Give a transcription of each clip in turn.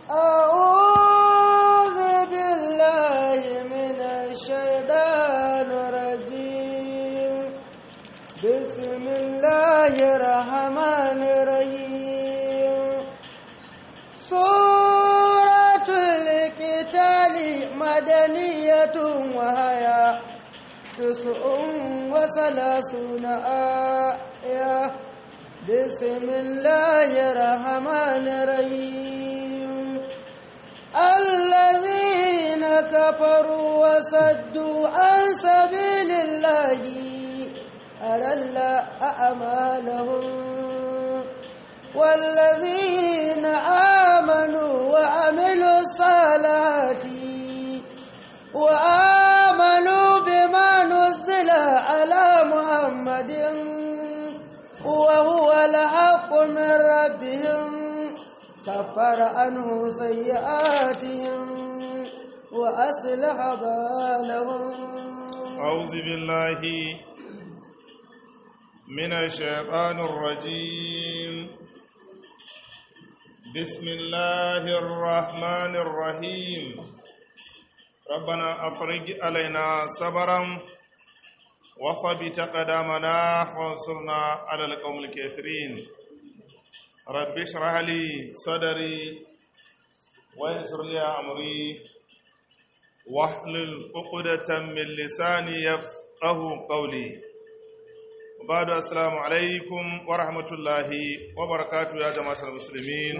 أعوذ بالله من الشيطان الرجيم بسم الله الرحمن الرحيم سورة القتال مدنية وهي تسع وثلاثون آية بسم الله الرحمن الرحيم الذين كفروا وصدوا عن سبيل الله أرل أعمالهم والذين آمنوا وعملوا الصالحات وآمنوا بما نزل على محمد وهو الحق من ربهم كفر عنه سيئاتهم وأصلح بالهم أعوذ بالله من الشيطان الرجيم بسم الله الرحمن الرحيم ربنا أفرج علينا صبرا وثبت قدامنا وانصرنا على القوم الكافرين رب اشرح لي صدري ويسر لي أمري واحلل عقدة من لساني يفقه قولي وبعد السلام عليكم ورحمة الله وبركاته يا جماعة المسلمين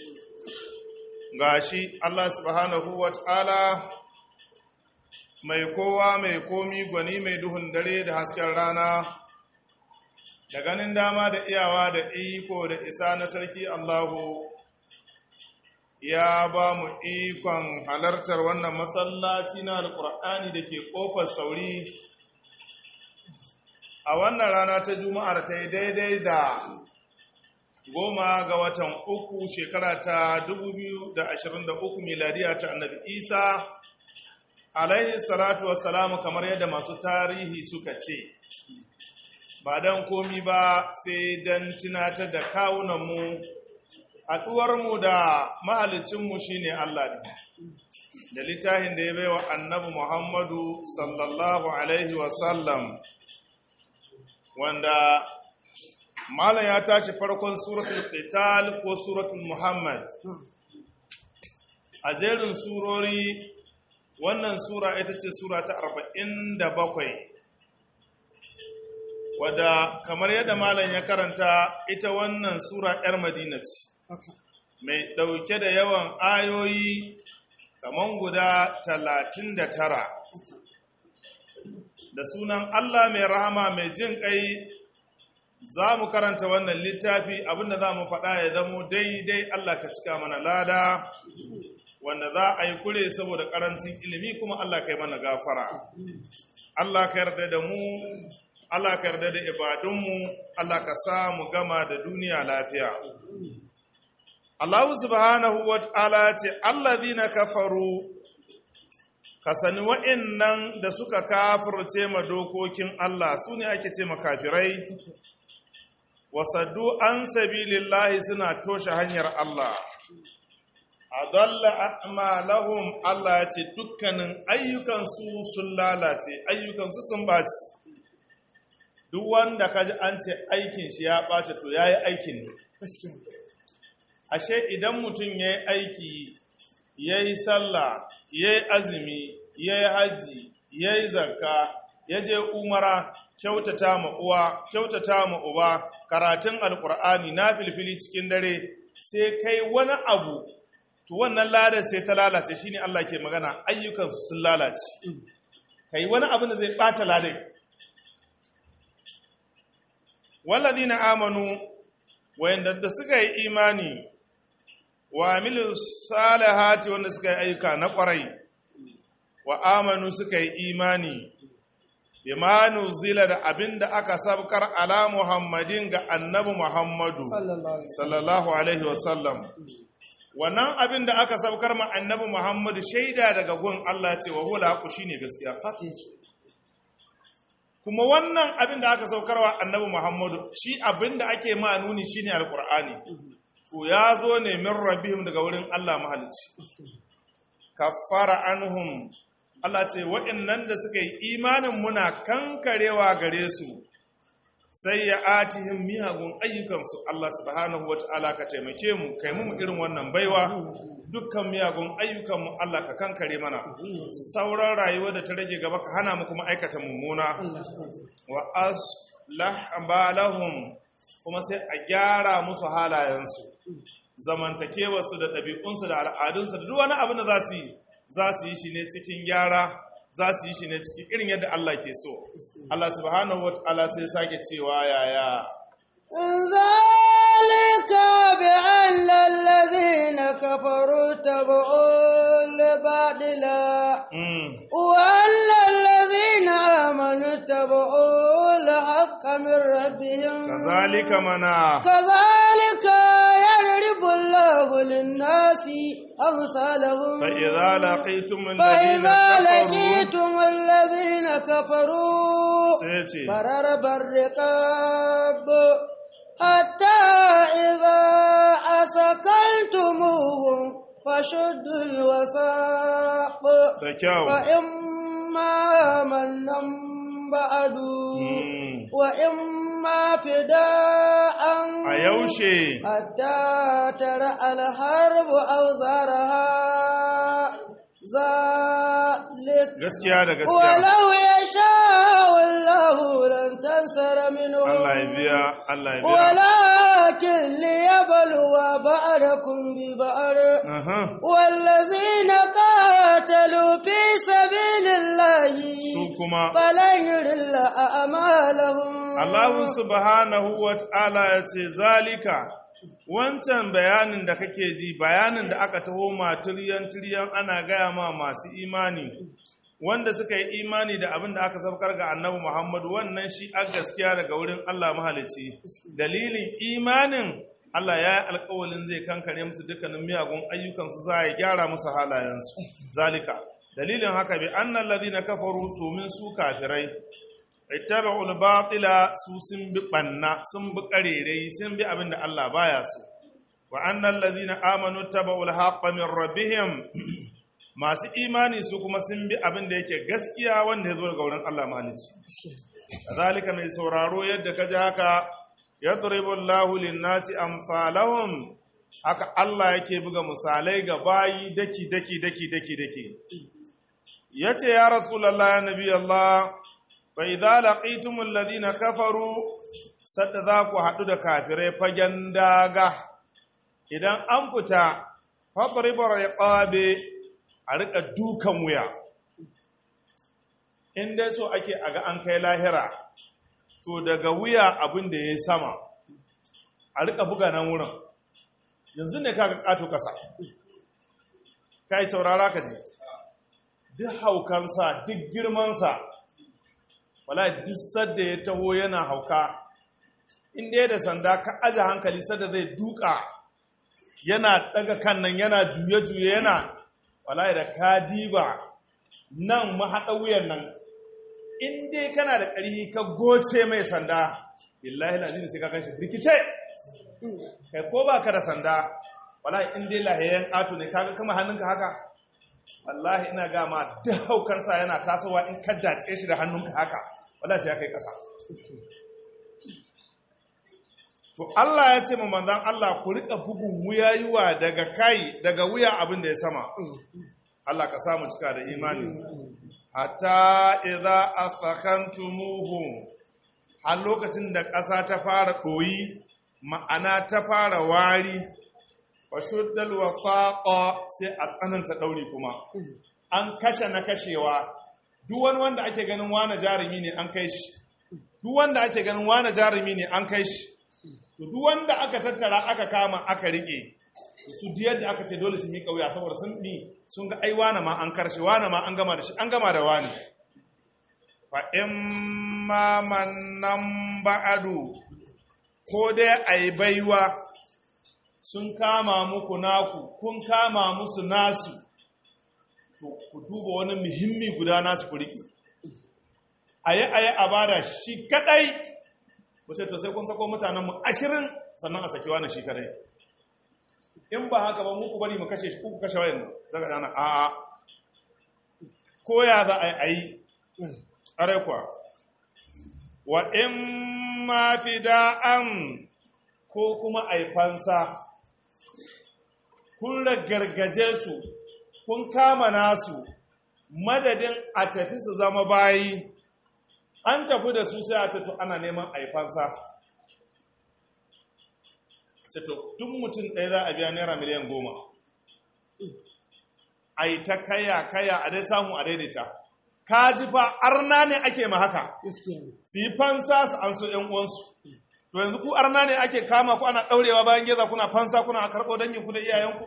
gashi Allah subhanahu wa ta'ala mai kowa mai komi gwani mai duhun dare da hasken rana da ganin dama da iyawa da iko da isa na sarki Allahu ya ba mu ikon halartar wannan masallaci na alkur'ani da ke ƙofar sauri a wannan rana ta juma'ar ta yi daidai da goma ga watan uku shekara ta 2023 miladiya ta annabi isa alaihi salatu wassalamu kamar yadda masu tarihi suka ce ba don komi ba sai don tunatar da kawunanmu haɗuwarmu da mahalicinmu shi ne Allah ne da littafin da ya baiwa annabi Muhammadu sallallahu Alaihi wasallam wanda malam ya tashi farkon suratul qital ko suratul muhammad a jerin surori wannan sura ita ce sura ta 47 wadda kamar yadda malam ya karanta ita wannan sura 'yar madina ce mai ɗauke da yawan ayoyi kaman guda talatin da tara da sunan Allah mai rahama mai jin ƙai za mu karanta wannan littafi abinda za mu faɗa ya zamo daidai Allah ka cika mana lada wanda za a yi kure saboda ƙarancin ilimi kuma Allah ka yi mana gafara Allah ka yarda da mu Allah ka yarda da ibadunmu Allah ka sa mu gama da duniya lafiya Allah subhanahu wa ta'ala ce, Allazina kafaru, ka sani wa'innan da suka kafirce ma dokokin Allah su ne ake ce makafirai, wasaddu an sabilillahi suna toshe hanyar Allah. Adalla a'malahum Allah ya ce dukkanin ayyukansu sun lalace, ayyukansu sun baci. Duk wanda ka ji an ce aikin shi ya ɓace to ya yi aikin ne. ashe idan mutum ya yi aiki ya yi sallah ya yi azumi ya yi hajji ya yi zarka ya je umara kyautata ma uwa kyautata ma uba karatun alkur'ani na filfili cikin dare sai kai wani abu to wannan ladar sai ta lalace shine Allah ke magana ayyukansu sun lalace kai wani abu da zai bata ladai walladina amanu wayanda da suka yi imani wa amilu salihati wanda suka yi ayyuka na kwarai wa amanu suka yi imani bima zila da abinda aka sabkar ala muhammadin ga annabi muhammadu sallallahu alaihi wasallam wannan abin da aka sabkar ma annabi muhammadu shaida daga gun Allah ce wa hula haku shine gaskiya kuma wannan abin da aka saukarwa annabi muhammadu shi abin da ake ma nuni shine alqur'ani to ya zo ne min rabbihim daga wurin Allah mahalicci kaffara anhum Allah ce waɗannan da suka yi imanin muna kankarewa gare su sai ya atihim miyagun ayyukansu Allah subhanahu wa ta'ala ka taimake mu kai mu irin wannan baiwa dukkan miyagun ayyukanmu Allah ka kankare mana sauran rayuwa da ta rage gaba ka hana mu kuma aikata mummuna wa aslah balahum kuma sai a gyara musu halayensu zamantakewarsu da ɗabi'unsu da al'adunsu da duk wani abin da za su yi za su yi shi ne cikin gyara za su yi shi ne cikin irin yadda Allah ke so Allah subhanahu wata'ala sai sake cewa yaya ذلك بأن الذين كفروا تبعوا الباطل mm. وأن الذين آمنوا تبعوا الحق من ربهم kazalika mana كذلك يضرب الله للناس أمثالهم فإذا لقيتم الذين فإذا كفروا لقيتم الذين كفروا sai ce فررب الرقاب حتى إذا أسكنتموهم فشدوا الوثاق da kyau فإما منا بعد Mm. وإما فداء a yaushe حتى ترى الحرب أوزارها ذلك gaskiya da gaskiya ولو يشاء الله لن تنصر منهم Allah ya biya Allah ya biya ولكن ليبلو بعضكم ببعض Aha. والذين قاتلوا في سبيل الله su kuma فلن يضل أعمالهم Allah subhanahu wa ta'ala ya ce zalika wancan bayanin da kake ji bayanin da aka taho ma tiriyan tiriyan ana gaya ma masu imani wanda suka yi imani da abin da aka saukar ga annabi Muhammadu wannan shi a gaskiya daga wurin Allah mahalici dalilin imanin Allah ya yi alkawalin zai kankare musu dukkanin miyagun ayyukansu za a gyara musu halayensu zalika dalilin haka bi annal ladina kafaru su min su kafirai ittaba'ul batila su sun bi banna sun bi karerai sun bi abin da Allah baya so wa annal ladzina amanu taba'ul haqqa min rabbihim masu imani su kuma sun bi abin da yake gaskiya wanda ya zo daga wurin Allah mahalici kazalika mai sauraro yadda kaji haka yadribu Allahu lin-nasi amsalahum haka Allah yake buga misalai ga bayi daki daki daki daki daki yace ya rasulullah ya nabi Allah fa idza laqitumul ladina kafaru sadda za ku haɗu da kafirai fagen daga idan an fita fadribar riqabe a rika dukan wuya in dai so ake aga an kai lahira to daga wuya abin da ya sama a rika buga nan wurin yanzu ne kaga kato kasa kai saurara ka ji duk haukansa duk girmansa wala duk sadda ya taho yana hauka inda ya da sanda ka aje hankali sadda zai duka yana daga kan nan yana juye-juye yana wala da ka diba nan mahaɗa wuyan nan in dai kana da ƙarfi ka goce mai sanda billahi lazini sai ka kan shi rikice kai ko ba ka da sanda wallahi in dai lahiyayen ƙato ne kaga kama hannunka haka wallahi ina ga ma duk haukansa yana tasowa in ka dace shi da hannunka haka wallahi sai ya kai ƙasa to Allah ya ce ma manzon Allah ku rika bugun wuyayuwa daga kai daga wuya abin da ya sama Allah ka samu cika da imani hatta idza asakhantumuhum har lokacin da ƙasa ta fara ɗoyi ma'ana ta fara wari wa shuddal wasaqa sai a tsananta ɗauri kuma an kashe na kashewa duk wani wanda ake ganin wani jarumi ne an kai shi duk wanda ake ganin wani jarumi ne an kai shi to duk wanda aka tattara aka kama aka rike su diyar da aka ce dole su miƙa wuya saboda sun ɗi sun ga ai wane ma an karshe wane ma an gama da shi an gama da wane fa in ma mannan ba'adu ko dai a yi baiwa sun kama muku naku kun kama musu nasu to ku duba wani muhimmi guda nasu ku riƙe a yi a yi a bada shi kaɗai ku ce to sai kun sako mutanenmu ashirin sannan a saki wani shi kaɗai in ba haka ba muku bari mu kashe shi ku kashe wayan daga dana a a ko ya za a yi are kwa wa in ma fida'an ko kuma a yi fansa kun gargaje su kun kama nasu madadin a tafi su zama bayi an tafi da su sai a tafi ana neman a yi fansa to duk mutum ɗaya za a biya naira miliyan goma a yi ta kaya kaya a dai samu a daidaita ka ji fa arna ne ake ma haka su yi fansa su an so ‘yan uwansu to yanzu ku arna ne ake kama ku ana ɗaurewa bayan geza kuna fansa kuna karɓo dangin ku da iyayenku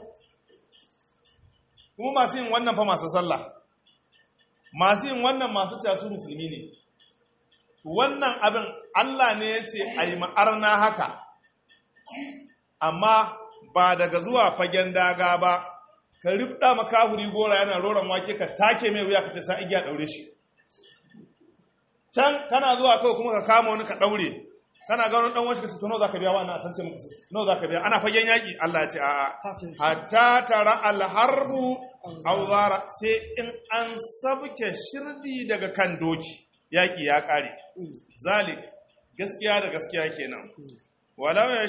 kuma masu yin wannan fa masu sallah masu yin wannan masu casu musulmi ne wannan abin Allah ne ya ce a yi ma'arna haka amma ba daga zuwa fagen daga ba ka rifda makahuri gora yana roron wake ka take mai wuya ka ce sa igiya daure shi can kana zuwa kawai kuma ka kama wani ka daure kana ga wani dan wani ka ce to nawa zaka biya wa ana san ce muku nawa zaka biya ana fagen yaki Allah ya ce a'a hatta tara alharbu aw zara sai in an sabke shirdi daga kan doki yaki ya kare zalik gaskiya da gaskiya kenan walau ya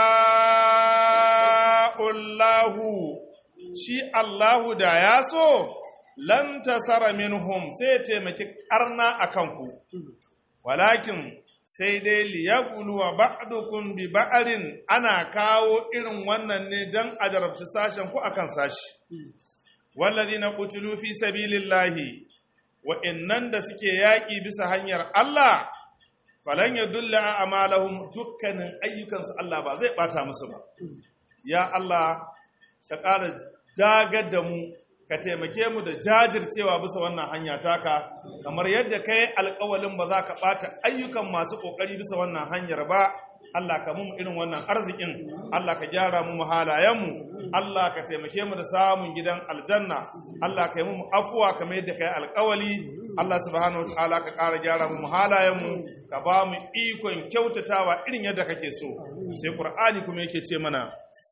sha'ullahu shi Allahu da ya so lan tasara minhum sai taimaki karna a kanku walakin sai dai liyaqulu wa ba'dukum bi ba'arin ana kawo irin wannan ne dan a jarabci sashen ku akan sashi wallazina qutilu fi sabilillahi wa innan da suke yaƙi bisa hanyar Allah falan ya dulla a amalahum dukkanin ayyukansu Allah ba zai bata musu ba ya Allah ka ƙara dagar da mu ka taimake mu da jajircewa bisa wannan hanya taka kamar yadda ka yi alƙawalin ba za ka ɓata ayyukan masu ƙoƙari bisa wannan hanyar ba Allah ka mu irin wannan arzikin Allah ka gyara mu halayenmu Allah ka taimake mu da samun gidan aljanna Allah ka yi mu afuwa kamar yadda ka yi alƙawali Allah subhanahu wa ta'ala ka ƙara gyara mu halayenmu ka ba mu ikon kyautatawa irin yadda kake so sai Qur'ani kuma yake ce mana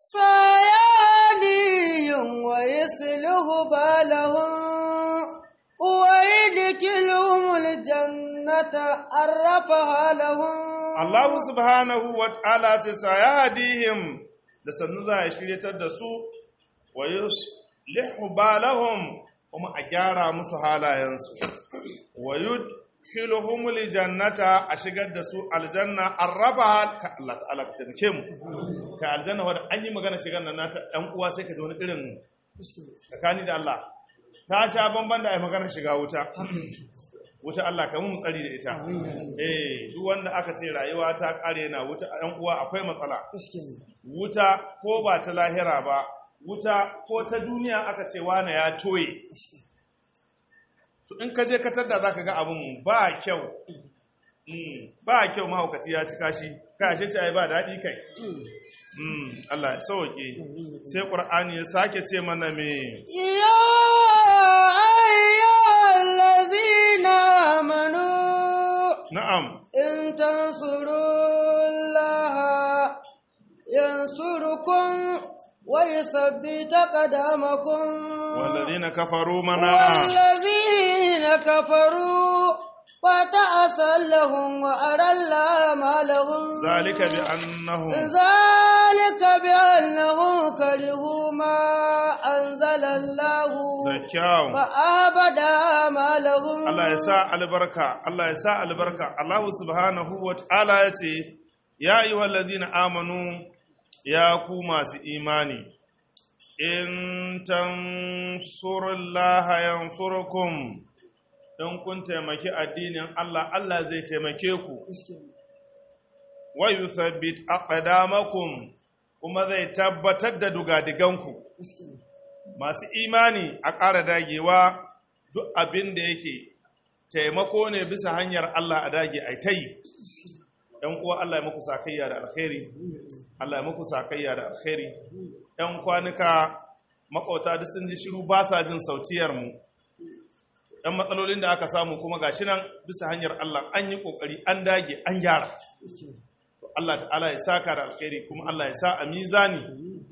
sayaliyun wa yasluhu balahum ويدخلهم الجنة عرفها لهم Allah subhanahu wa ta'ala ce sa ya hadihim da sannu za a shiryatar da su wa yuslihu balahum kuma a gyara musu halayensu wa yudkhiluhum jannata a shigar da su aljanna arraba ka Allah ta'ala ka taimake mu ka aljanna wanda an yi magana shigar nan nata ɗan uwa sai ka ji wani irin tsakani da Allah ta sha bamban da ai magana shiga wuta wuta Allah ka mun tsari da ita eh duk wanda aka ce rayuwa ta kare na wuta ɗan uwa akwai matsala wuta ko ba ta lahira ba wuta ko ta duniya aka ce wane ya toye to in ka je ka tadda zaka ga abun ba kyau ba kyau mahaukaci ya ci kashi kashe ce ai ba daɗi kai Allah ya sauke sai ƙur'ani ya sake ce mana me يا أيها الذين آمنوا na'am إن تنصروا الله ينصركم ويثبت قدامكم والذين كفروا mana والذين كفروا فتعسى لهم وأرل أعمالهم ذلك بأنهم ذلك بأنهم كرهوا ما أنزل الله da kyau فأبد أعمالهم Allah ya sa albarka Allah ya sa albarka Allah subhanahu wa ta'ala ya ce ya yi wallazina amanu ya ku masu imani in tansurullaha yansurkum in kun taimaki addinin Allah Allah zai taimake ku wa yuthabbit aqdamakum kuma zai tabbatar da dugadiganku masu imani a ƙara dagewa duk abin da yake taimako ne bisa hanyar Allah a dage a ta yi ‘yan uwa Allah ya muku sakayya da alkhairi Allah ya muku sakayya da alkhairi ‘yan kwanuka makauta duk sun ji shiru ba sa jin sautiyarmu ‘yan matsalolin da aka samu kuma gashi nan bisa hanyar Allah an yi ƙoƙari an dage an gyara Allah ta'ala ya saka da alkhairi kuma Allah ya sa a mizani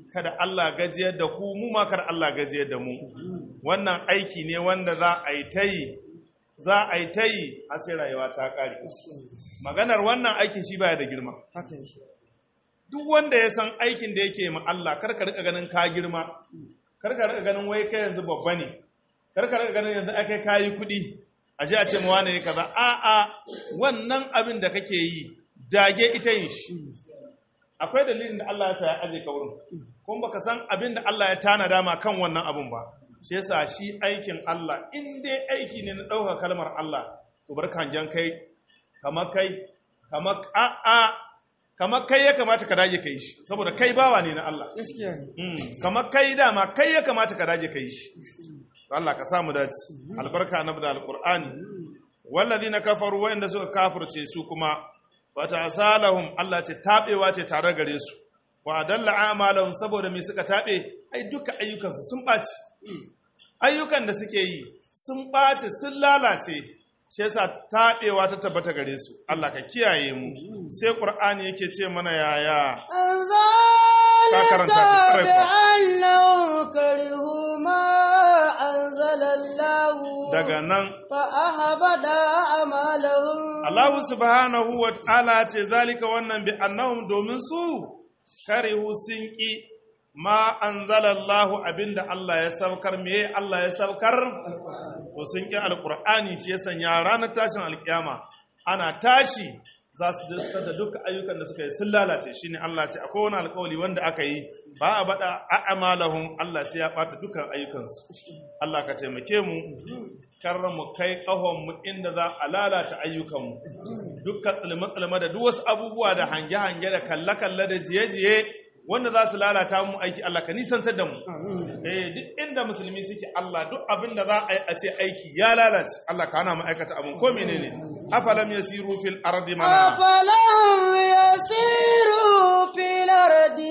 kada Allah gajiyar da ku mu ma kada Allah gajiyar da mu wannan aiki ne wanda za a yi ta yi za a yi ta yi har sai rayuwa ta ƙare maganar wannan aikin shi baya da girma haka yake duk wanda ya san aikin da yake ma Allah kar ka rika ganin ka girma kar ka rika ganin wai kai yanzu babba ne kar ka rika ganin yanzu akai kayi kuɗi a je a ce ma wane ne kaza a a wannan abin da kake yi dage ita yin shi akwai dalilin da Allah ya sa ya aje ka wurin kuma baka san abin da Allah ya tanada ma kan wannan abin ba shi yasa shi aikin Allah in dai aiki ne na ɗaukar kalmar Allah to bar kanjan kai kamar kai kamar a a kamar kai ya kamata ka dage kai shi saboda kai bawa ne na Allah gaskiya ne Mm, kamar kai dama kai ya kamata ka dage kai shi To Allah ka samu dace albarka na da alqur'ani wallazina kafaru wa'inda suka kafirce su kuma fatasalahum Allah ce tabewa ce tare gare su wa adalla amalahum saboda me suka tabe ai duka ayyukansu sun baci ayyukan da suke yi sun baci sun lalace shi yasa tabewa ta tabbata gare su Allah ka kiyaye mu sai qur'ani yake ce mana yaya ذلك karanta shi, ƙwarai kuwa. بأنهم كرهوا ما أنزل الله daga nan فأحبط أعمالهم Allah subhanahu wa ta'ala ce zalika wannan bi annahum domin su karihu sun ƙi ma anzalallahu abinda Allah ya saukar me Allah ya saukar to sun ƙi alqur'ani shi ya sanya ranar tashin alkiyama ana tashi za su diskar da duka ayyukan da suka yi sun lalace shine Allah ce akwai wani alƙawari wanda aka yi ba a bada a'malahum Allah sai ya bata dukan ayyukansu Allah ka taimake mu kar mu kai ƙahon mu inda za a lalata ayyukanmu dukkan tsalme-tsalme da duk wasu abubuwa da hange-hange da kalle-kalle da jiye-jiye wanda za su lalata mu aiki Allah ka nisantar da mu eh duk inda musulmi suke Allah duk abin da za a yi a ce aiki ya lalace Allah ka hana mu aikata abin ko menene afalam yasiru fil ardi mana أفلم يسيروا في الأرض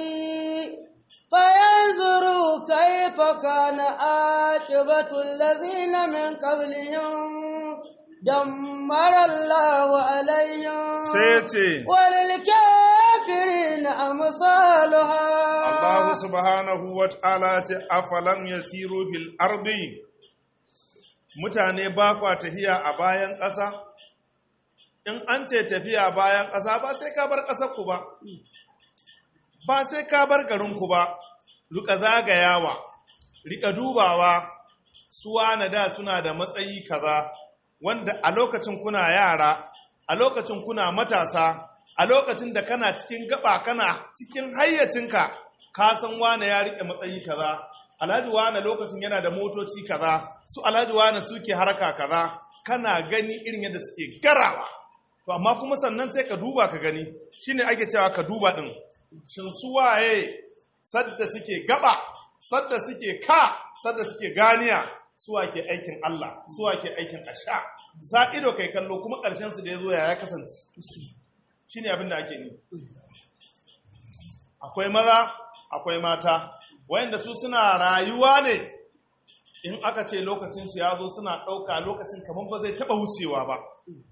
فينظروا كيف كان عاقبة الذين من قبلهم دمر الله عليهم sai ce وللكافرين أمثالها Allah subhanahu wa ta'ala ce afalam yasiru fil ardi mutane ba kwa tafiya a bayan ƙasa in an ce tafiya bayan ƙasa ba sai ka bar ƙasar ku ba ba sai ka bar garin ku ba rika zagayawa rika dubawa suwa na da suna da matsayi kaza wanda a lokacin kuna yara a lokacin kuna matasa a lokacin da kana cikin gaba kana cikin hayyacinka ka san wane ya rike matsayi kaza alhaji wane lokacin yana da motoci kaza su alhaji wane suke haraka kaza kana gani irin yadda suke garawa to amma kuma sannan sai ka duba ka gani shine ake cewa ka duba din shin su waye sadda suke gaba sadda suke ka sadda suke ganiya suwa ke aikin Allah suwa ke aikin asha sa ido kai kallo kuma ƙarshen su da ya zo ya ya kasance shine abin da ake ni akwai maza akwai mata wayanda su suna rayuwa ne in aka ce lokacin su ya zo suna ɗauka lokacin kamar ba zai taɓa wucewa ba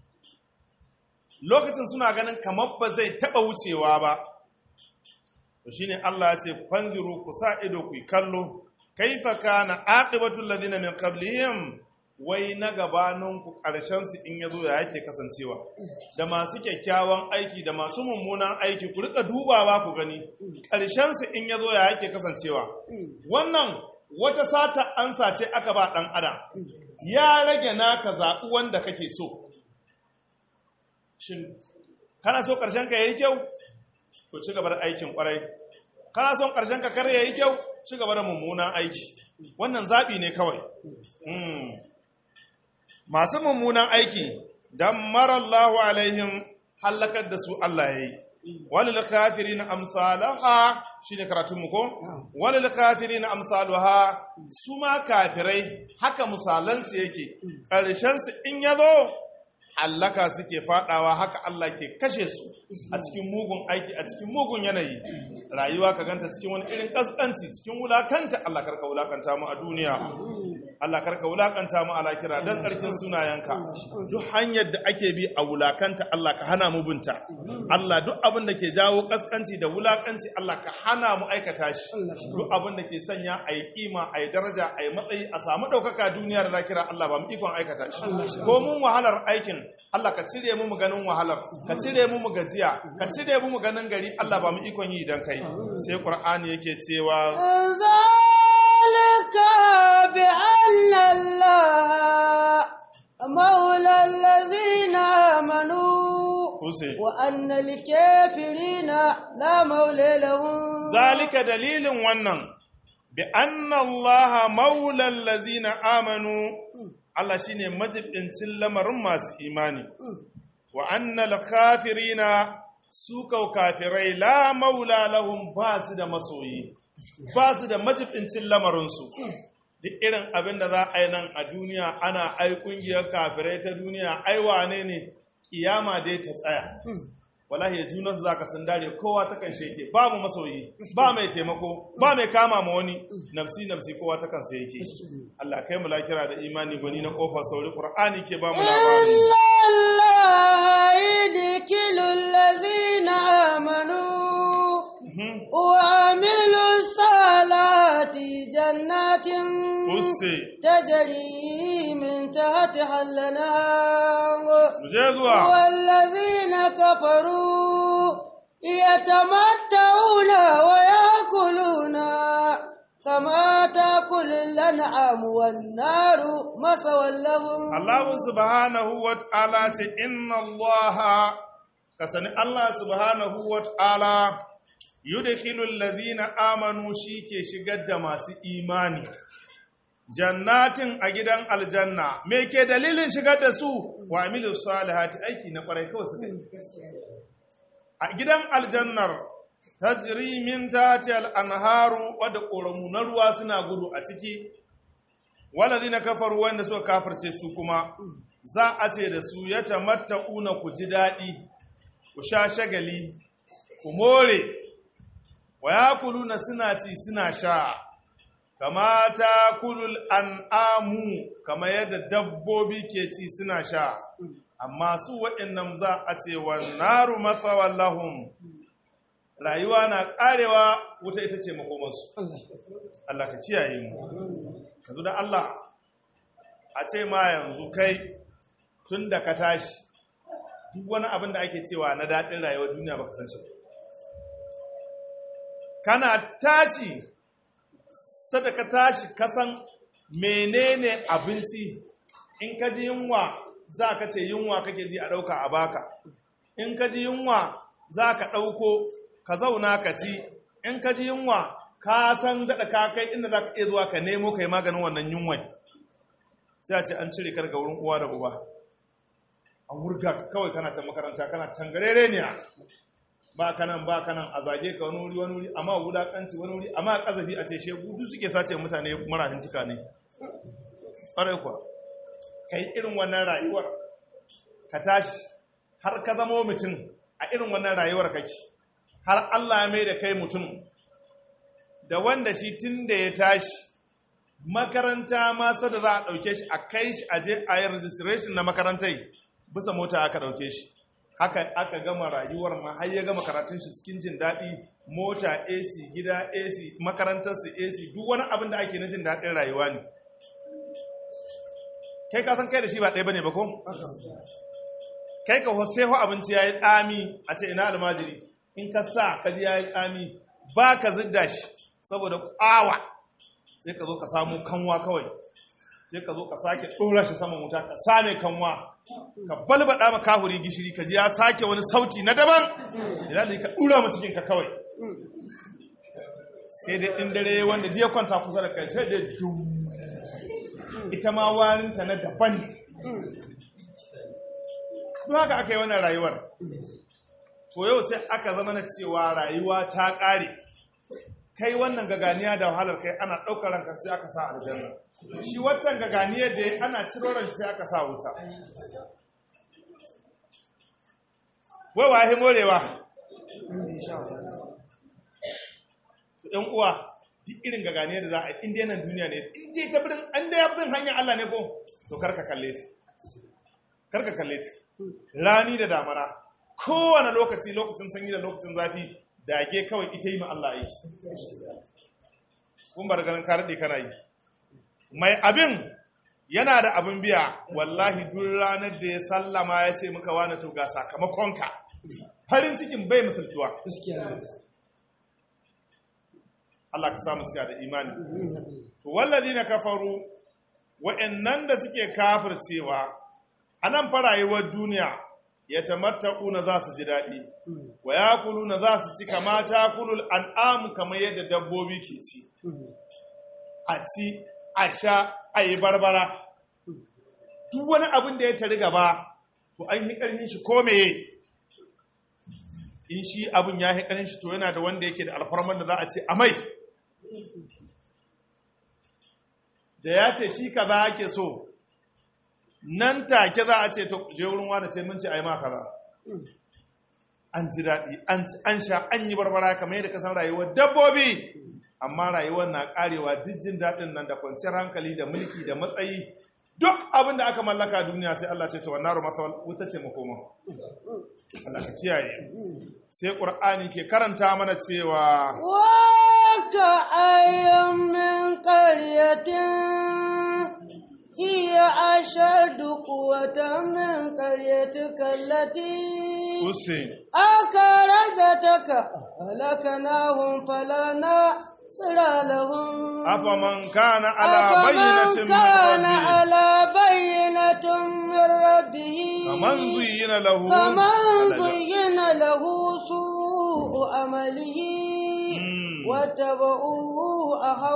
lokacin suna ganin kamar ba zai taɓa wucewa ba to shine Allah ya ce fanziru ku sa ido ku yi kallo kaifa kana aqibatul ladina min qablihim wai na gabanin ku karshen su in yazo ya yake kasancewa da masu kyakkyawan aiki da masu mummunan aiki ku rika dubawa ku gani karshen su in yazo ya yake kasancewa wannan wata sata ansa ce aka ba dan adam ya rage naka zaɓi wanda kake so shin kana so karshen ka yayi kyau to ci gaba da aikin kwarai kana son ƙarshen ka kar yayi kyau ci gaba da mummunan aiki wannan zaɓi ne kawai Mm. masu mummunan aiki dan marallahu alaihim halakar da su Allah yayi walil kafirin amsalaha shine karatun mu ko walil kafirin amsaluha su ma kafirai haka misalan su yake ƙarshen su in yazo hallaka suke fadawa haka Allah ke kashe su a cikin mugun aiki a cikin mugun yanayi rayuwa ka ganta cikin wani irin kaskanci cikin wulakanta Allah karka wulakanta mu a duniya Allah karka wulakanta mu ala kira dan tsarkin sunayenka duk hanyar da ake bi a wulakanta Allah ka hana mu binta Allah duk abin da ke jawo kaskanci da wulakanci Allah ka hana mu aikata shi duk abin da ke sanya a yi kima a yi daraja a yi matsayi a samu ɗaukaka duniya da lakira Allah ba mu ikon aikata shi ko mun wahalar aikin Allah ka cire mu mu ganin wahalar ka cire mu mu gajiya ka cire mu mu ganin gari Allah ba mu ikon yi idan kai sai Qur'ani yake cewa ذلك بأن الله مولى الذين آمنوا Kuse. وأن الكافرين لا مولى لهم zalika dalilin wannan bi anna Allah maula allazina amanu Allah shine majibincin lamarin masu imani wa anna al-kafirina su kau kafirai la maula lahum ba su da masoyi ba su da majibincin lamarinsu duk irin abin da za a yi nan a duniya ana ai kungiyar kafirai ta duniya ai wane ne kiyama dai ta tsaya wallahi junan za ka sun dare kowa ta kan sheke babu masoyi ba mai taimako ba mai kama ma wani nafsi nafsi kowa ta kan sai yake Allah kai mu lakira da imani gwani na kofar sauri qur'ani ke ba mu labari إلا الله يدخل الذين آمنوا وعملوا الصالحات جنات usse تجري من تحتها الأنهار mu je zuwa والذين كفروا يتمتعون ويأكلون كما تأكل الأنعام والنار مسوى لهم Allah subhanahu wa ta'ala ce inna Allah ka sani Allah subhanahu wa ta'ala yudkhilu allazina amanu shi ke shigar da masu imani jannatin a gidan aljanna me ke dalilin shigar da su wa amilu salihati aiki na kwarai kawai suka yi a gidan aljannar tajri min tahti al-anharu wadda ƙoramu na ruwa suna gudu a ciki waladina kafaru wanda suka kafirce su kuma za a ce da su ya tamatta'una ku ji daɗi ku sha shagali ku more wa yakuluna suna ci suna sha kama ta kulul an'amu kama yadda dabbobi ke ci suna sha amma su waɗannan za a ce wa naru matsawan lahum rayuwa na ƙarewa wuta ita ce makomansu Allah ka kiyaye mu yanzu da Allah a ce ma yanzu kai tun da ka tashi duk wani abin da ake cewa na daɗin rayuwar duniya baka san shi ba. kana tashi sadaka tashi kasan menene abinci in ka ji yunwa za ka ce yunwa kake ji a ɗauka a baka in ka ji yunwa za ka ɗauko ka zauna ka ci in ka ji yunwa ka san daɗa ka kai inda za ka iya zuwa ka nemo ka yi maganin wannan yunwai sai a ce an cire ka daga wurin uwa da uba an wurga ka kawai kana can makaranta kana tangarere ne ba kanan ba kanan a zage ka wani wuri wani wuri amma wulakanci wani wuri amma kazafi a ce shegu duk suke sace mutane marahin tuka ne ƙwarai kuwa ka yi irin wannan rayuwar ka tashi har ka zama mutum a irin wannan rayuwar kake har Allah ya mai da kai mutum da wanda shi tun da ya tashi makaranta ma sada za a ɗauke shi a kai shi a je a yi registration na makarantai bisa mota aka ɗauke shi haka aka gama rayuwar ma har ya gama karatun shi cikin jin daɗi mota AC gida AC makarantarsa AC duk wani abin da ake na jin daɗin rayuwa ne kai ka san kai da shi ba ɗaya bane ba ko kai ka sai ho abinci yayi tsami a ce ina almajiri in ka sa ka ji yayi tsami ba ka zidda shi saboda ƙawa sai ka zo ka samu kanwa kawai sai ka zo ka sake ɗora shi saman wuta ka same kanwa ka balbaɗa ma kahuri gishiri ka ji ya sake wani sauti na daban idan ka ɗura ma cikin ka kawai sai dai in dare wanda ya kwanta kusa da kai sai dai dum ita ma warinta na daban duk haka aka yi wannan rayuwar to yau sai aka zama na cewa rayuwa ta ƙare kai wannan gaganiya da wahalar kai ana ɗaukar ranka sai aka sa aljanna shi waccan gaganiyar da ana ciro ran sai aka sa wuta wai wa morewa ɗan uwa duk irin gagane da za a inda yanan duniya ne inda ta birin an da ya bin hanyar Allah ne ko to karka kalle ta karka kalle ta rani da damana kowane lokaci lokacin sanyi da lokacin zafi dage kawai ita yi ma Allah aiki kun bar ganin ka daɗe kana yi mai abin yana da abin biya wallahi duk ranar da ya sallama ya ce muka wani to ga sakamakonka farin cikin bai misaltuwa Allah ka samu cika da imani to wallazi na kafaru wa'annan da suke kafircewa a nan fa rayuwar duniya ya tamatta'una za su ji daɗi wa yakuluna za su ci kama takulul an'am kamar yadda dabbobi ke ci a ci a sha a yi barbara duk wani abin da ya tari gaba to an yi ƙarfin shi ko meye in shi abin ya yi ƙarfin shi to yana da wanda yake da alfarman da za a ce a mai da ya ce shi kaza ake so nan take za a ce to je wurin wani ce mun ce ai ma kaza an ji daɗi an sha an yi barbara kamar yadda kasan rayuwar dabbobi amma rayuwar na karewa duk jin daɗin nan da kwanciyar hankali da mulki da matsayi duk abin da aka mallaka duniya sai Allah ce to wannan ruwa masa wuta ce makoma Allah ka kiyaye sai Qur'ani ke karanta mana cewa wa ka ayyam min qaryatin hiya ashadu quwwatan min qaryatika allati Hussein akarajataka halakanahum falana tsira lahum afaman kana ala bayyinatin min كان rabbih على بينة من ربه kaman zuyyina lahu كمن زين له سوء عمله Mm. واتبعوا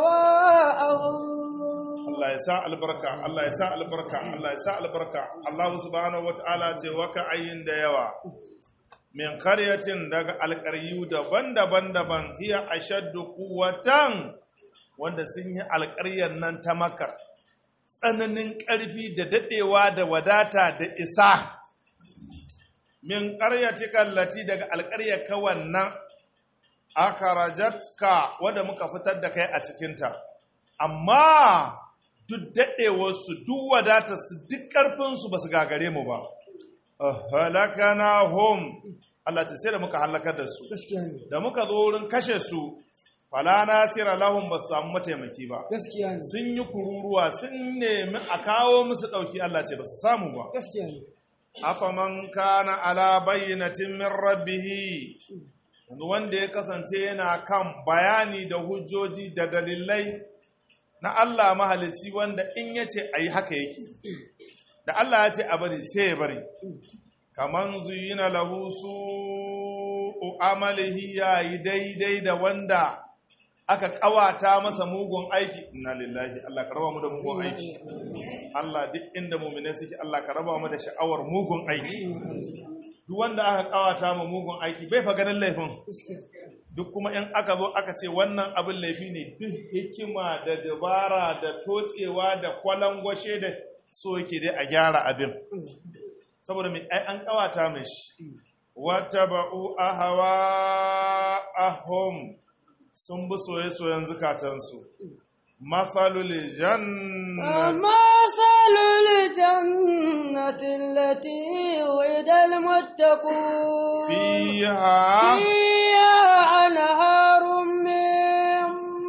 أهواءهم Allah ya sa albarka Allah ya sa albarka Allah ya sa albarka Allah subhanahu wataala ce waka ayin da yawa min qaryatin daga alƙaryu daban-daban daban hiya ashaddu quwwatan wanda sun yi alƙaryar nan ta maka tsananin ƙarfi da dadewa da wadata da isa min qaryatika allati daga alƙaryar ka wannan akarajatka wadda muka fitar da kai a cikinta amma duk daɗewarsu duk wadatarsu duk ƙarfinsu ba su gagare mu ba halakana hom Allah ce sai da muka halakar da su gaskiya ne da muka zo wurin kashe su fala nasira lahum ba su samu mataimaki ba gaskiya ne sun yi kururuwa sun nemi a kawo musu ɗauki Allah ce ba su samu ba gaskiya ne afaman kana ala bayyinatin min rabbihi yanzu wanda ya kasance yana kan bayani da hujjoji da dalilai na Allah mahalici wanda in ya ce a yi haka yake da Allah ya ce a bari sai ya bari kaman zuyina lahu su amalihi ya yi daidai da wanda aka kawata masa mugun aiki inna lillahi Allah ka raba mu da mugun aiki Allah duk inda mu'mine suke Allah ka raba mu da sha'awar mugun aiki duk wanda aka kawata ma mugun aiki bai fa ganin laifin duk kuma in aka zo aka ce wannan abin laifi ne duk hikima da dabara da totsewa da kwalangwashe da so yake dai a gyara abin saboda mai ai an kawata mai shi wata ba'u ahawa ahom sun bi soye-soyen zukatansu matsalul janna مثل الجنة التي وعد المتقون fiha فيها أنهار من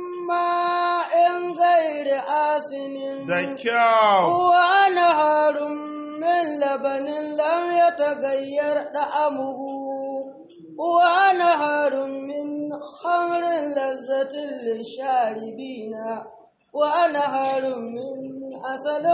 ماء غير آسن da kyau وأنهار من لبن لم يتغير طعمه وأنهار من خمر لذة للشاربين وأنهار من عسل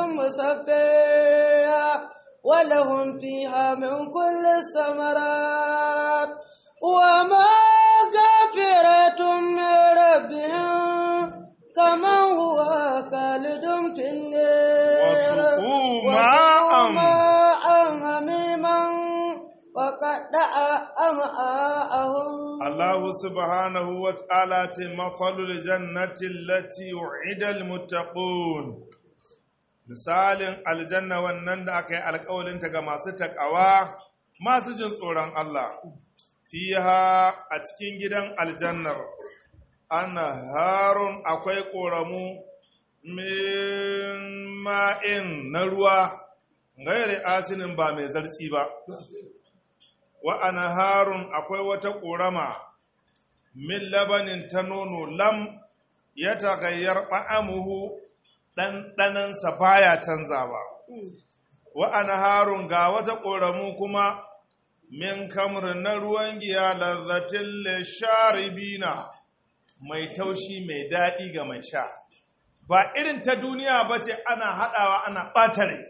مصفى ولهم فيها من كل الثمرات وما غفرة من ربهم كما هو خالد في النار وسقوا ماء. وسقوا ماء حميما وقطع أمعاءهم Allah subhanahu wa ta'ala ce matsalul jannati lati yu'idal muttaqun misalin aljanna wannan da aka yi alkawalinta ga masu takawa masu jin tsoron Allah fiha a cikin gidan aljannar ana harun akwai ƙoramu min ma'in na ruwa gairi asinin ba mai zartsi ba wa ana harun akwai wata ƙorama min labanin ta nono lam ya tagayyar ɓa'amuhu ɗanɗanansa baya canzawa wa ana harun ga wata ƙoramu kuma min kamar na ruwan giya lazzatin lisharibina mai taushi mai daɗi ga mai sha ba irin ta duniya ba ce ana haɗawa ana ɓatare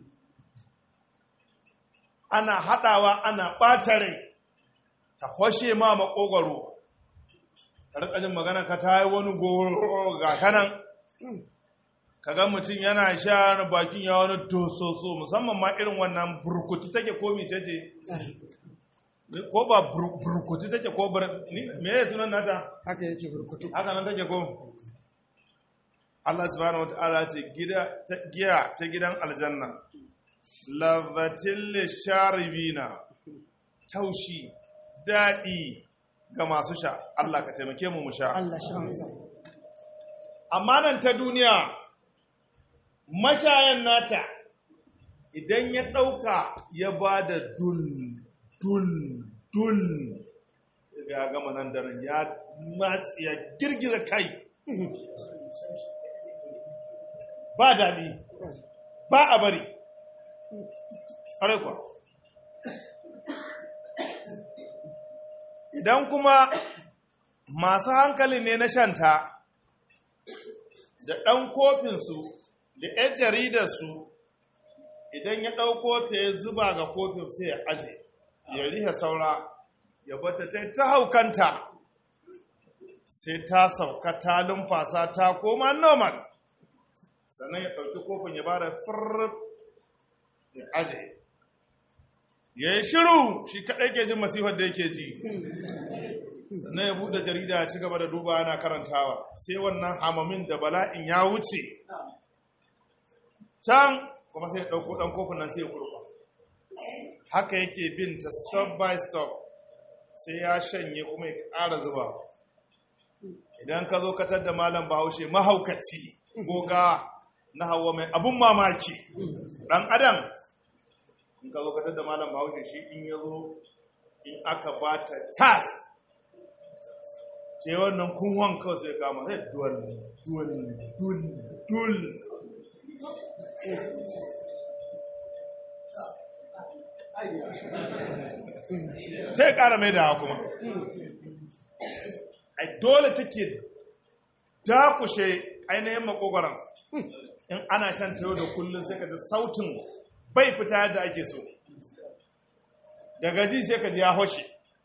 ana haɗawa ana ɓatare ta kwashe ma makogwaro ƙarƙashin magana ka ta yi wani goro ga kanan kaga mutum yana sha bakin ya wani tososo musamman ma irin wannan burkutu take ko mice ce ko ba burkutu take ko me ya sunan nata haka yake burkutu haka nan take ko Allah subhanahu wataala ce gida ta giya ta gidan aljanna ladhatil lisharibina taushi dadi ga masu sha Allah ka taimake mu mu sha Allah shi amsa amma nan ta duniya mashayan nata idan ya ɗauka ya ba da dul dul dul ya gama nan da nan ya matsi ya girgiza kai ba daɗi ba a bari ƙwarai idan kuma masu hankali ne na shanta da ɗan kofinsu da 'yan jaridarsu idan ya ɗauko ta ya zuba ga kofin sai ya aje ya riha saura ya bata ta ta haukanta sai ta sauka ta lumfasa ta koma normal sannan ya ɗauki kofin ya bada firrif ya aje ya yi shiru shi kaɗai ke jin masifar da yake ji sannan ya buɗe jarida ya ci gaba da duba yana karantawa sai wannan hamamin da bala'in ya wuce can kuma sai ya ɗauko ɗan kofin nan sai ya kurba haka yake bin ta stop by stop sai ya shanye kuma ya ƙara zuba idan ka zo katar da malam bahaushe mahaukaci goga na hawa mai abun mamaki ɗan adam in ka zo katar da malam bahaushe shi in ya zo in aka ba ta tas ce wannan kunwan kawai sai kama sai duwal duwal dul dul sai ƙara mai da kuma ai dole take dakushe ainihin makogoron in ana shan ta yau da kullum sai ka ji sautin bai fita yadda ake so daga ji sai ka ji ya hoshe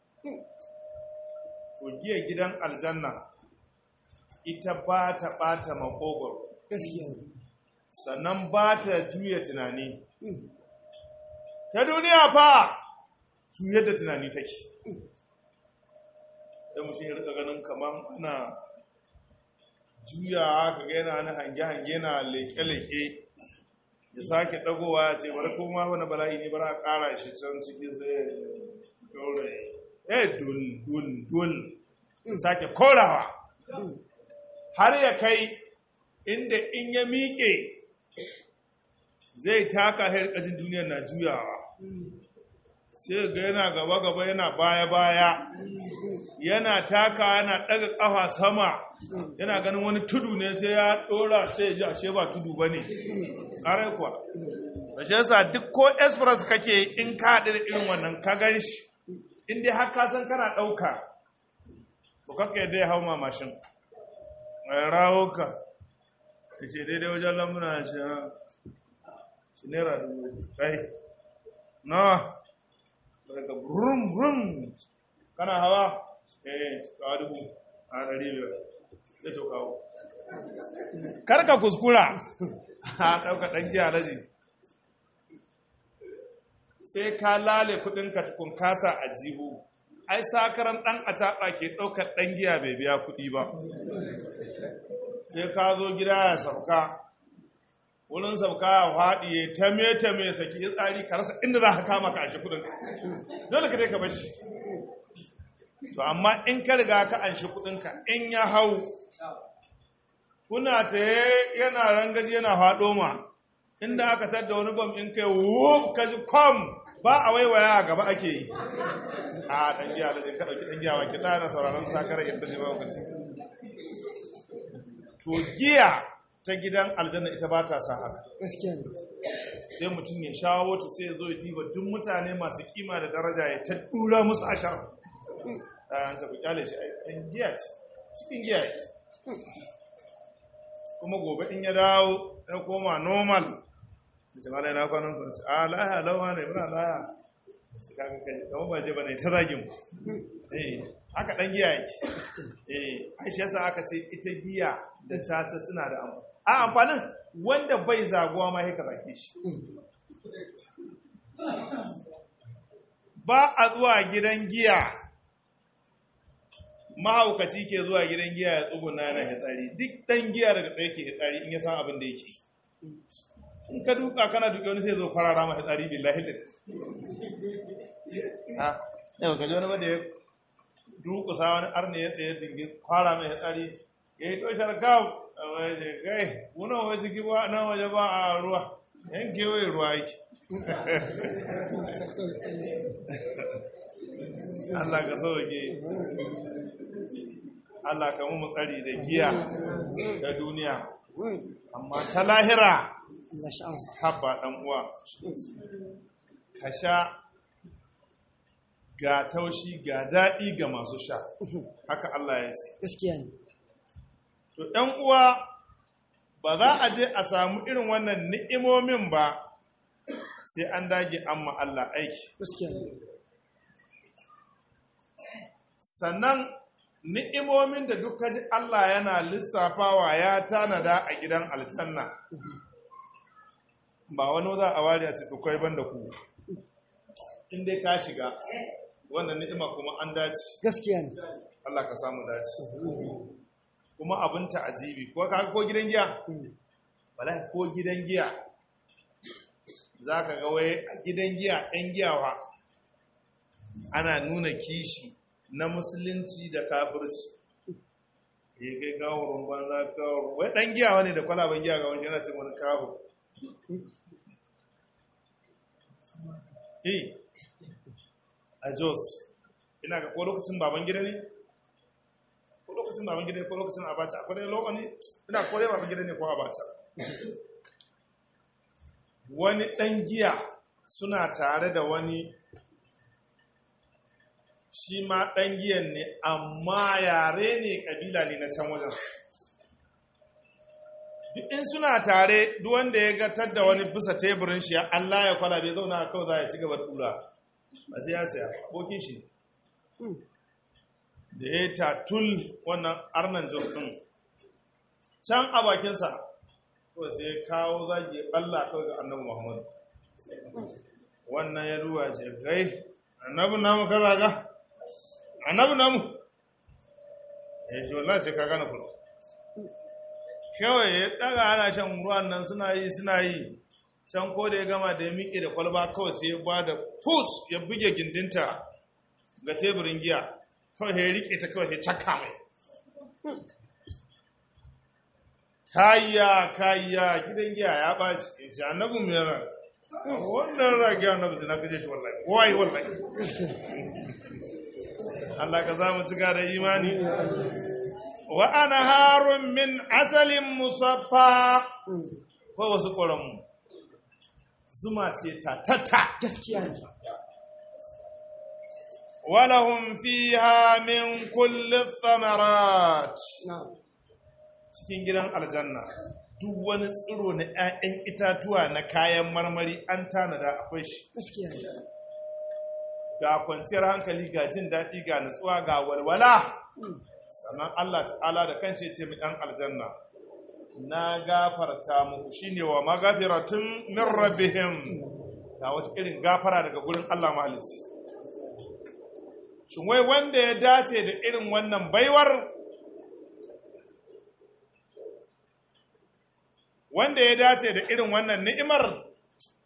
to giya gidan aljanna ita ba ta ɓata makogoro gaskiya sannan ba ta juya tunani ta duniya fa juyar da tunani take da mutum ya rika ganin kamar ana juya haka ga yana na hange-hange na leke-leke ya sake dagowa ya ce bari kuma wani bala'i ne bari a kara shi can cikin sai daure eh dul dul dul ya sake korawa har ya kai inda in ya miƙe zai taka harkacin duniyar na juyawa sai ga yana gaba-gaba yana baya-baya yana taka yana ɗaga ƙafa sama yana ganin wani tudu ne sai ya ɗora sai ya ji ashe ba tudu ba ne ƙarai kuwa da shi yasa duk ko express kake in ka haɗu da irin wannan ka gan shi in dai har ka san kana ɗauka to kakka yadda ya hau ma mashin mai rawo ka da ce daidai wajen lamuna shi ha shi naira dubu kai na daga brum brum kana hawa eh kawo dubu a ɗari biyar sai to kawo karka kuskura a ɗauka ɗan giya laji sai ka lale kudinka tukun kasa a jihu ai sakaran ɗan a taɓa ke ɗaukar ɗan giya bai biya kuɗi ba sai ka zo gida ya sauka wurin sauka ya haɗi ya tame tame saki ya tsari ka rasa inda za ka kama ka ashe kudin dole ka je ka bashi to amma in ka riga ka anshi kudinka in ya hau kuna ta yana rangaji yana faɗo ma inda aka tadda wani bam in kai wo ka ji kwam ba a waiwaya a gaba ake yi a ɗan giya da ka ɗauki ɗan giya wa ki ɗana sauraron sakarar yadda ne ba lokaci to giya ta gidan aljanna ita ba ta sa haka gaskiya ne sai mutum ya shawo ta sai ya zo ya diba duk mutane masu kima da daraja ya ta dura musu ashar a yansa ku kyale shi a ɗan giya ce cikin giya ce kuma gobe in ya dawo ya koma normal da ce malai na kwanan kwanci a laya lawa ne muna laya su kaga kai kama ba je ba ne ta zagin mu eh haka ɗan giya yake eh aisha yasa aka ce ita giya da tata suna da amfani a amfanin wanda bai zaguwa ma ka zage shi ba a zuwa gidan giya mahaukaci ke zuwa gidan giya ya tsuguna yana hitsari duk dan giya daga tsaye ke hitsari in ya san abin da yake in ka duka kana duke wani sai zo kwarara ma hitsari billahi da ha yau ka ji wani ba da ya dukusa wani arne ya tsaye dingi kwara mai hitsari ya yi toshar kawo a waje kai wuna waje giba na waje ba a ruwa yan kewaye ruwa yake Allah ka sauke Allah ka mu tsari da giya ta duniya amma ta lahira Allah sha'ansa haba dan uwa ka sha ga taushi ga daɗi ga masu sha haka Allah ya ce gaskiya ne to ɗan uwa ba za a je a samu irin wannan ni'imomin ba sai an dage amma Allah aiki gaskiya ne sannan ni'imomin da duk kaji Allah yana lissafawa ya tanada a gidan aljanna ba wani za a wari a ce to kai banda ku in dai ka shiga wannan ni'ima kuma an dace gaskiya ne Allah ka samu dace kuma abin ta'ajibi ko ka ko gidan giya wallahi ko gidan giya zaka ga wai a gidan giya ɗan giyawa ana nuna kishi na musulunci da kafirci ya kai gawurin banza gawurin wai ɗan giyawa ne da kwalaban giya ga wani yana cin wani kafir eh a jos ina ga ko lokacin baban gida ne ko lokacin baban gida ne ko lokacin abacha akwai dai lokaci ina ko dai baban gida ne ko abacha wani ɗan giya suna tare da wani shi ma ɗan giyan ne amma yare ne ƙabila ne na can wajen duk in suna tare duk wanda ya gatar da wani bisa teburin shi Allah ya kwala bai zauna kawai za ya ci gaba tura ba sai ya saya abokin shi da ya tatul wannan arnan jos ɗin can a bakinsa kawai sai ya kawo zagi Allah kawai ga annabi Muhammadu wannan ya duba ce gai annabi namu ka zaga annabi namu ya ce wallahi sai ka gane kula kawai ya daga ana shan ruwan nan suna yi suna yi can ko da ya gama da ya miƙe da kwalba kawai sai ya ba da pus ya buge gindinta ga teburin giya kawai ya riƙe ta kawai ya cakka mai kayya kayya gidan giya ya ɓaci ya ce annabin mai yana wannan rage annabi na kaje shi wallahi wai wallahi Allah ka za mu cika da imani wa ana harun min asalin musaffa ko wasu ƙoranmu zuma ce ta tata gaskiya ne walahum fiha min kulli thamarat na cikin gidan aljanna duk wani tsiro na 'ya'yan itatuwa na kayan marmari an tanada akwai shi gaskiya ne ga kwanciyar hankali ga jin daɗi ga nutsuwa ga walwala sannan Allah ta'ala da kanshi ce mu ɗan aljanna na gafarta muku shine wa magafiratun min rabbihim ga wata irin gafara daga gurin Allah mahalicci shin wai wanda ya dace da irin wannan baiwar wanda ya dace da irin wannan ni'imar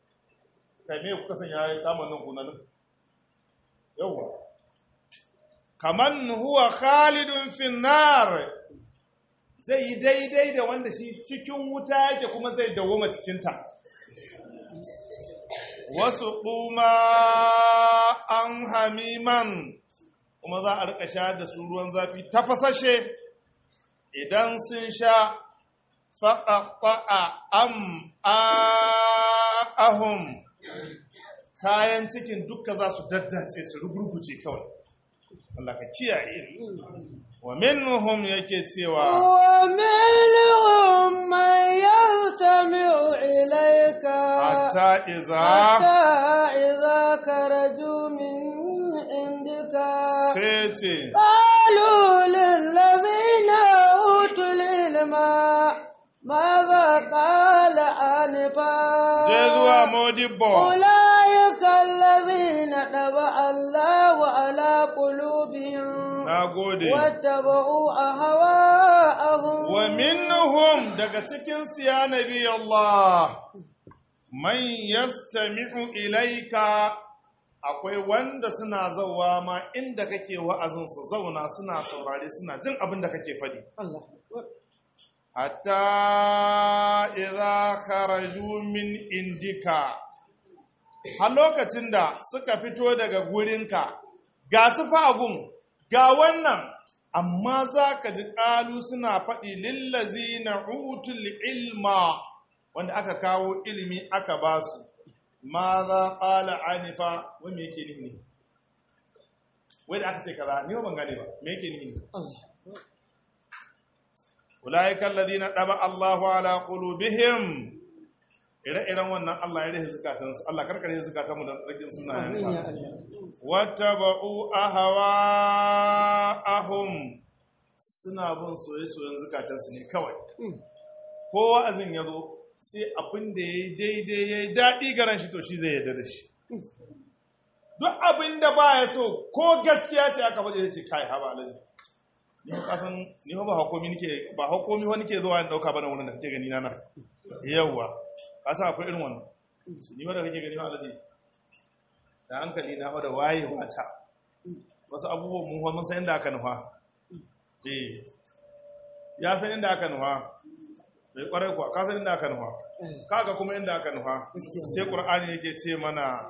kai me kuka san ya kama nan kunanin yawwa kaman huwa khalidun finnar zai yi daidai da wanda shi cikin wuta yake kuma zai dawoma cikinta wasu kuma an hamiman kuma za a rika sha da su ruwan zafi tafasashe idan sun sha faƙaƙa'a am ahum kayan cikin dukka za su daddace su rugurguce kawai Allah ka kiyaye wa minhum yake cewa ومنهم من يستمع إليك hatta iza حتى إذا خرجوا من عندك sai ce قالوا للذين أوتوا العلم ماذا قال آنفا je zuwa modibbo أولئك الذين طبع الله على قلوبهم na gode واتبعوا أهواءهم wa minhum daga cikin siya nabi Allah man yastami'u ilaika akwai wanda suna zauwa ma inda kake wa'azin su zauna suna saurare suna jin abin da kake faɗi الله hatta idza kharaju min indika har lokacin da suka fito daga gurinka ga su fagun ga wannan amma za ka ji ƙalu suna faɗi lillazi na utul ilma wanda aka kawo ilimi aka ba su ma za ƙala anifa wai me yake nihi ne wai da aka ce kaza ni ba ban gane ba me yake nihi ne الله ulaika alladhina daba Allahu ala qulubihim ire-iren wannan Allah ya rahe zukatansu Allah karkare zukatanmu da tsarkin آمين sunayen يا ka الله wattaba'u ahwa'ahum suna bin soye-soyen zukatansu ne kawai ko wa'azin ya zo sai abin da ya yi daidai ya yi daɗi garan shi to shi zai yarda da shi duk abin da ba ya so ko gaskiya ce aka faɗi zai ce kai haba alaji ni ba kasan ni ba hukumi nake ba hukumi wani ke zuwa in dauka bana wurin da kake gani na nan yawa kasan akwai irin wannan ni wanda kake gani alaji da hankali na da wayewa ta wasu abubuwan mun mun san inda aka nufa eh ya san inda aka nufa bai kwarai kuwa ka san inda aka nufa kaga kuma inda aka nufa sai qur'ani yake ce mana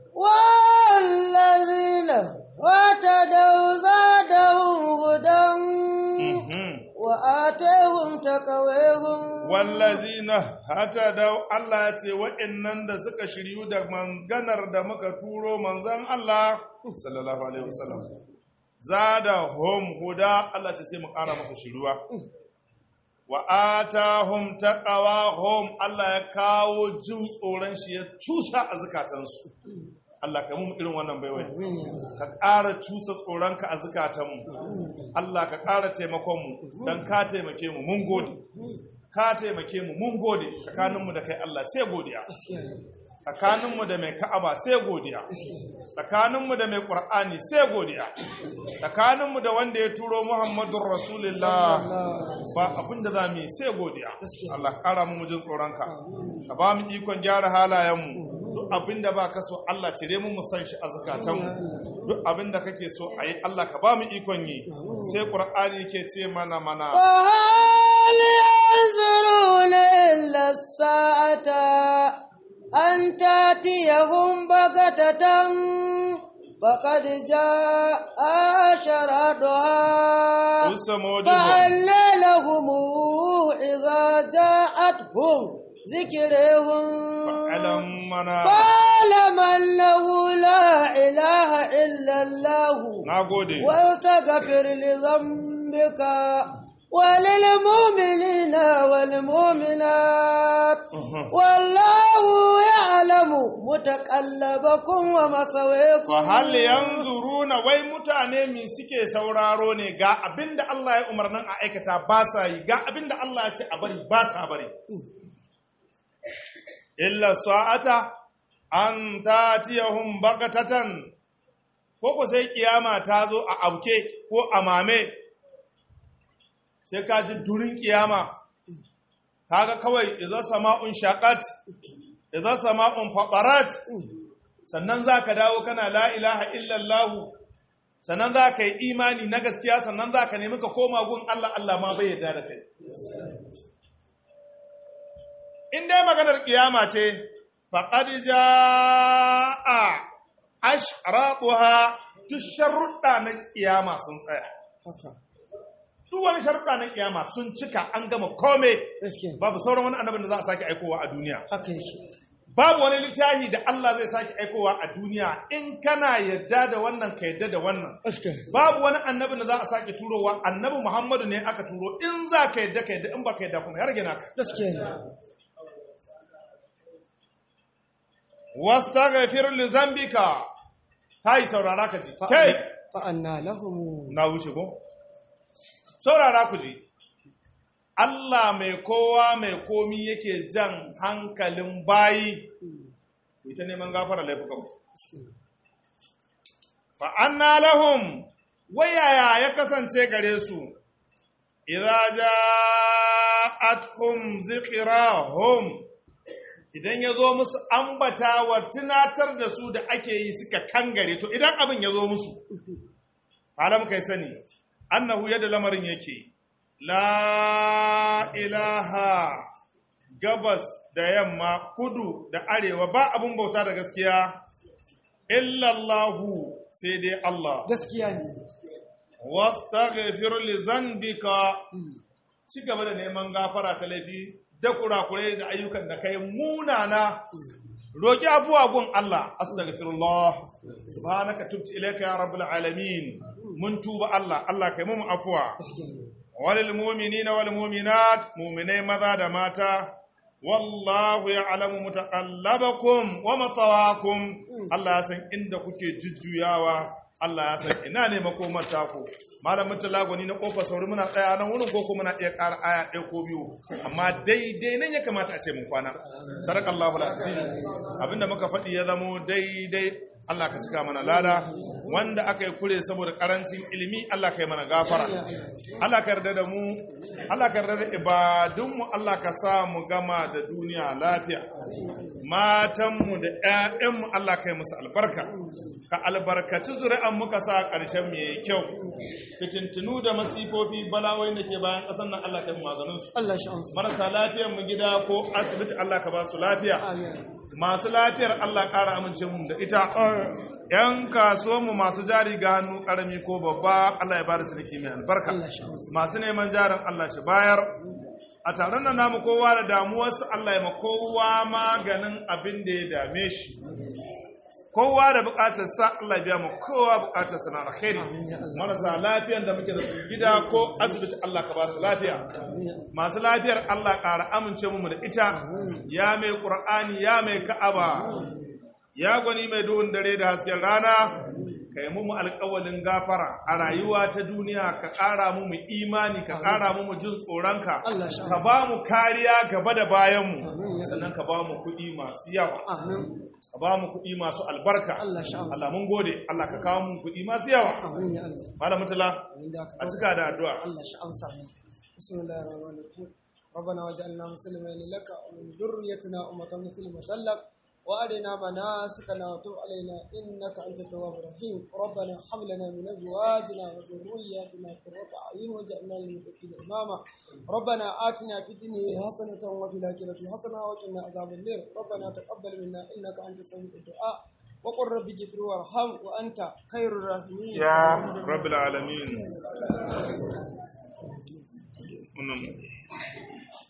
والذين اهتدوا زادهم هدى mhm وآتيهم تقويهم wallazina hatadau Allah ya ce wa'annan da suka shiryu da manganar da muka turo manzan Allah sallallahu alaihi wasallam zada hum huda Allah ce sai mu ƙara masa shiruwa wa atahum taqawahum Allah ya kawo jin tsoron shi ya cusa a zukatansu Allah ka mu irin wannan baiwai ka ƙara cusa tsoronka a zukatanmu Allah ka ƙara taimakonmu don ka taimake mu mun gode ka taimake mu mun gode tsakaninmu da kai Allah sai godiya tsakaninmu da mai ka'aba sai godiya tsakaninmu da mai ƙur'ani sai godiya tsakaninmu da wanda ya turo muhammadun rasulullah ba abin da za mu yi sai godiya Allah ka ƙara mu jin tsoronka ka ba mu ikon gyara halayenmu duk abin da ba ka so Allah cire mu mu san shi a zukatanmu duk abin da kake so a yi Allah ka ba mu ikon yi sai ƙur'ani ke ce mana mana وهل ينظرون إلا الساعة أن تأتيهم بغتة فقد جاء أشرادها Usamodihum فأنى لهم إذا جاءتهم ذكرهم alam mana فاعلم أنه لا إله إلا الله na gode واستغفر لذنبك وللمؤمنين والمؤمنات والله يعلم متقلبكم ومثويكم fa hal yanzuruna wai mutane mi suke sauraro ne ga abinda Allah ya umarnin a aikata ba sa yi ga abinda Allah ya ce a bari ba sa bari illa sa'ata an tatiyahum bagatatan ko ko sai kiyama ta zo a auke ko a mame sai ka ji durin kiyama kaga kawai idan sama'un shaqat idan sama'un faqarat sannan zaka dawo kana la ilaha illallah sannan za ka yi imani na gaskiya sannan za ka nemi ka koma gun Allah Allah ma bai yarda da kai in dai maganar kiyama ce faqad jaa ashraquha duk sharuɗa na kiyama sun tsaya haka duk wani sharuɗa na kiyama sun cika an gama kome gaskiya babu sauran wani annabin da za a sake aikowa a duniya haka yake babu wani littafi da Allah zai sake aikowa a duniya in kana yadda da wannan ka yadda da wannan gaskiya babu wani annabin da za a sake turowa annabi Muhammadu ne aka turo in za ka yadda ka yadda in ba ka yadda kuma ya rage naka gaskiya ne wastaghfir li zambika kai saurara ka ji kai fa anna lahum na wuce ko saurara ku ji Allah mai kowa mai komi yake jan hankalin bayi ku ta neman gafara laifukan fa anna lahum wayaya ya kasance gare su idza ja'atuhum zikrahum idan ya zo musu ambatawa tunatar da su da ake yi suka kangare to idan abin ya zo musu fara muka yi sani annahu yadda lamarin yake la ilaha gabas da yamma kudu da arewa ba abin bauta da gaskiya illallahu sai dai Allah gaskiya ne wastaghfir li zanbika ci gaba da neman gafara ta laifi da kurakurai da ayyukan da kai munana roki abuwa gun Allah astaghfirullah subhanaka tubtu ilayka ya rabbul alamin mun tuba Allah Allah kai mu afwa gaskiya ne walil mu'minina wal mu'minat mu'minai maza da mata wallahu ya'lamu mutaqallabakum wa mathawakum Allah ya san inda kuke jujjuyawa Allah ya san ina ne makomar taku malamin talagoni na kofar sauri muna tsaya nan wurin ko muna iya ƙara aya ɗaya ko biyu amma daidai nan ya kamata a ce mun kwana sadakallahu alazim abinda muka faɗi ya zamo daidai Allah ka cika mana lada wanda aka yi kure saboda karancin ilimi Allah ka yi mana gafara Allah ka yarda da mu Allah ka yarda da ibadunmu Allah ka sa mu gama da duniya lafiya matanmu da 'ya'yanmu Allah ka yi musu albarka ka albarkaci zuri'an muka sa ƙarshen mu yayi kyau fitintunu da masifofi balawai da ke bayan ƙasar nan Allah ka yi maganin su Allah shi amsa marasa lafiyar mu gida ko asibiti Allah ka ba su lafiya amin masu lafiyar Allah ƙara amince mu da ita ‘yan kasuwanmu masu jari ga hannu ƙarami ko babba Allah ya bada ciniki mai albarka Allah shi amsa masu neman jarin Allah shi bayar a taron nan namu kowa da damuwarsa Allah ya ma kowa maganin abin da ya dame shi kowa da bukatarsa Allah ya biya mu kowa bukatarsa na alkhairi marasa lafiyan da muke da su gida ko asibiti Allah ka ba su lafiya masu lafiyar Allah ƙara amince mu da ita ya mai ƙur'ani ya mai ka'aba ya gwani mai duhun dare da hasken rana ka yi mu alƙawalin gafara a rayuwa ta duniya ka ƙara mu mu imani ka ƙara mu mu jin tsoronka Allah sha ka ba mu kariya gaba da bayanmu sannan ka ba mu kuɗi masu yawa amin ka ba mu kuɗi masu albarka Allah sha amsa Allah mun gode Allah ka kawo mu kuɗi masu yawa amin ya Allah malam mutala amin da a ka cika da addu'a Allah shi amsa mu bismillahir rahmanir rahim ربنا وجعلنا مسلمين لك ومن ذريتنا أمة مسلمة لك وأرنا مناسكنا وتب علينا إنك أنت التواب الرحيم ربنا هب لنا من أزواجنا وذرياتنا قرة أعين واجعلنا للمتقين إماما ربنا آتنا في الدنيا حسنة وفي الآخرة حسنة وقنا عذاب النار ربنا تقبل منا إنك أنت السميع الدعاء وقل رب اغفر وارحم وأنت خير الراحمين ya rabbil alamin wannan